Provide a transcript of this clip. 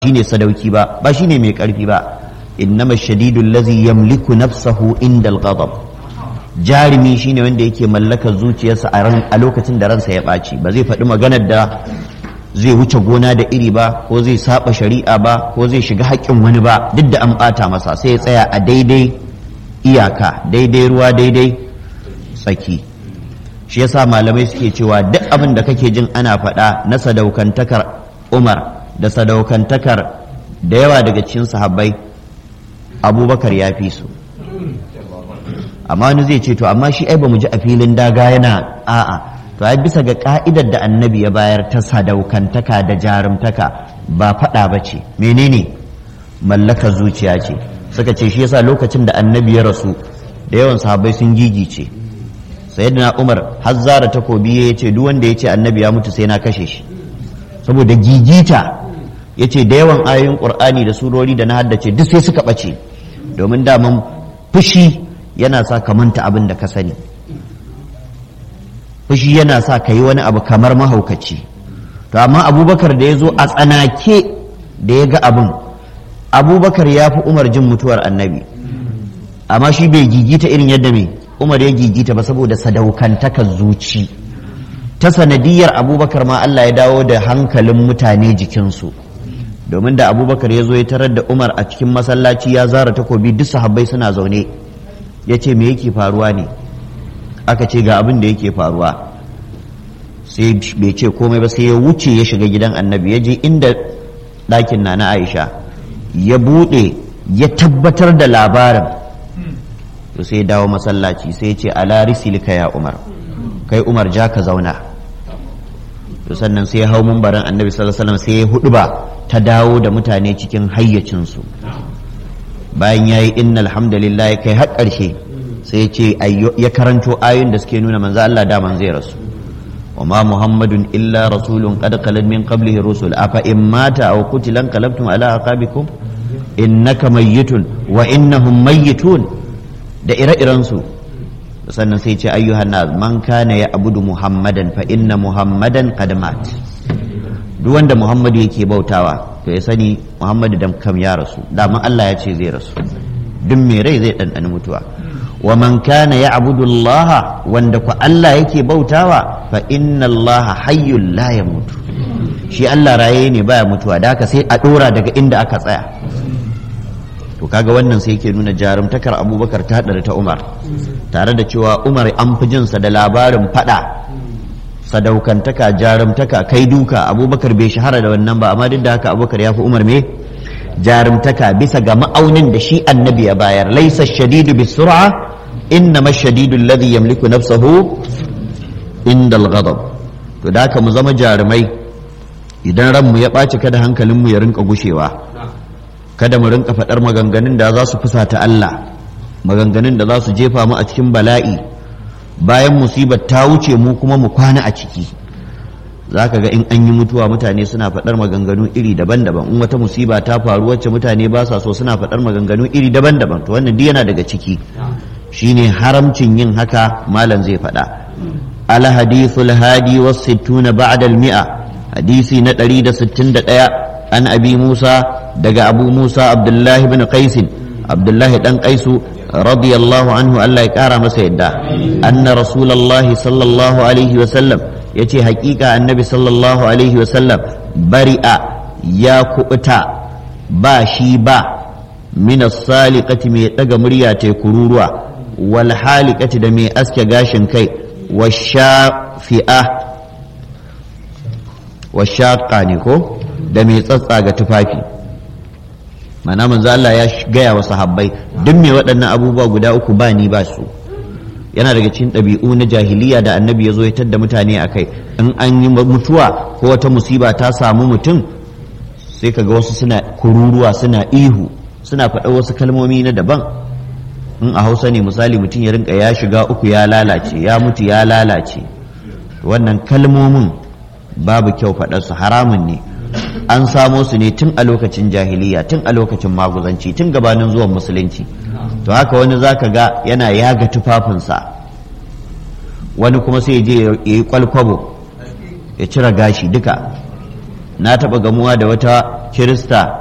shine sadauki ba ba shine mai karfi ba innama shadidul ladhi yamliku nafsahu indal ghadab jarumi shine wanda yake mallakar zuciyarsa a ran a lokacin da ransa ya ɓaci ba zai faɗi maganar da zai wuce gona da iri ba ko zai saba shari'a ba ko zai shiga haƙƙin wani ba duk da an ɓata masa sai ya tsaya a daidai iyaka daidai ruwa daidai tsaki shi yasa malamai suke cewa duk abin da kake jin ana faɗa na sadaukantakar umar da sadaukantakar da yawa daga cikin sahabbai abubakar ya fi su amma wani zai ce to amma shi ai ba mu ji a filin daga yana a'a to ai bisa ga ka'idar da annabi ya bayar ta sadaukantaka da jarumtaka ba faɗa ba ce menene mallakar zuciya ce suka ce shi yasa lokacin da annabi ya rasu da yawan sahabbai sun gigice sayyidina umar har zara takobi ya ce duk wanda ya ce annabi ya mutu sai na kashe shi saboda gigita ya ce da yawan ayoyin ƙur'ani da surori da na haddace duk sai suka ɓace domin daman fushi yana sa ka manta abin da ka sani fushi yana sa ka yi wani abu kamar mahaukaci to amma abubakar da ya zo a tsanake da ya ga abin abubakar ya fi umar jin mutuwar annabi amma shi bai gigita irin yadda mai umar ya gigita ba saboda sadaukantakar zuci ta sanadiyar abubakar ma Allah ya dawo da hankalin mutane jikinsu domin da abubakar ya zo ya tarar da umar a cikin masallaci ya zara takobi duk sahabbai suna zaune ya ce me yake faruwa ne aka ce ga abin da yake faruwa sai bai ce komai ba sai ya wuce ya shiga gidan annabi ya je inda ɗakin na na aisha ya buɗe ya tabbatar da labarin to sai ya dawo masallaci sai ya ce ala risilika ya umar kai umar ja ka zauna to sannan sai ya hau mumbarin annabi sallallahu alaihi wasallam sai ya hudu ba ta dawo da mutane cikin hayyacinsu bayan ya yi innal hamdalillah ya kai har ƙarshe sai ya ce ya karanto ayoyin da suke nuna manzo Allah da man zai rasu wa ma muhammadun illa rasulun qad khalat min qablihi rusul afa in mata aw qutilan qalabtum ala aqabikum innaka mayyitun wa innahum mayyitun da ire-iren su sannan sai ce ayyuhan nas man kana ya abudu muhammadan fa inna muhammadan qad mat duk wanda muhammadu yake bautawa to ya sani muhammadu da kam ya rasu dama Allah ya ce zai rasu duk mai rai zai ɗanɗani mutuwa wa man kana ya abudu Allah wanda ku Allah yake bautawa fa inna Allah hayyul la ya mutu shi Allah raye ne baya mutuwa da haka sai a ɗora daga inda aka tsaya to kaga wannan sai yake nuna jarumtakar abubakar ta haɗari ta umar tare da cewa umar an fi jinsa da labarin faɗa sadaukantaka jarumtaka kai duka abubakar bai shahara da wannan ba amma duk da haka abubakar ya fi umar me jarumtaka bisa ga ma'aunin da shi annabi ya bayar laisa shadidu bis sur'a innama shadidu alladhi yamliku nafsahu inda al-ghadab to da haka mu zama jarumai idan ranmu ya ɓaci kada hankalinmu ya rinka gushewa kada mu rinka faɗar maganganun da za su fusata Allah maganganun da za su jefa mu a cikin bala'i bayan musibar ta wuce mu kuma mu kwana a ciki za ka ga in an yi mutuwa mutane suna faɗar maganganu iri daban-daban in wata musiba ta faru wacce mutane ba sa so suna faɗar maganganu iri daban-daban to wannan duk yana daga ciki shine haramcin yin haka malam zai faɗa al hadithul hadi was sittuna ba'da al mi'a hadisi na 161 an abi musa daga abu musa abdullahi bin qais abdullahi dan qaisu radiyallahu anhu Allah ya kara masa yadda anna rasulullahi sallallahu alaihi wa sallam yace hakika annabi sallallahu alaihi wa sallam bari'a ya kubuta ba shi ba min as-saliqati mai daga murya ta kururuwa wal haliqati da mai aske gashin kai washafi'a washaqa ne ko da mai tsatsa ga tufafi mana manzo Allah ya gaya wa sahabbai duk me waɗannan abubuwa guda uku ba ni ba su yana daga cikin ɗabi'u na jahiliya da annabi ya zo ya tadda mutane a kai in an yi mutuwa ko wata musiba ta samu mutum sai kaga wasu suna kururuwa suna ihu suna faɗa wasu kalmomi na daban in a hausa ne misali mutum ya rinka ya shiga uku ya lalace ya mutu ya lalace wannan kalmomin babu kyau faɗarsu haramun ne an samo su ne tun a lokacin jahiliya tun a lokacin maguzanci tun gabanin zuwan musulunci to haka wani zaka ga yana yaga tufafinsa wani kuma sai je ya yi kwalkwabo ya cire gashi duka na taɓa gamuwa da wata kirista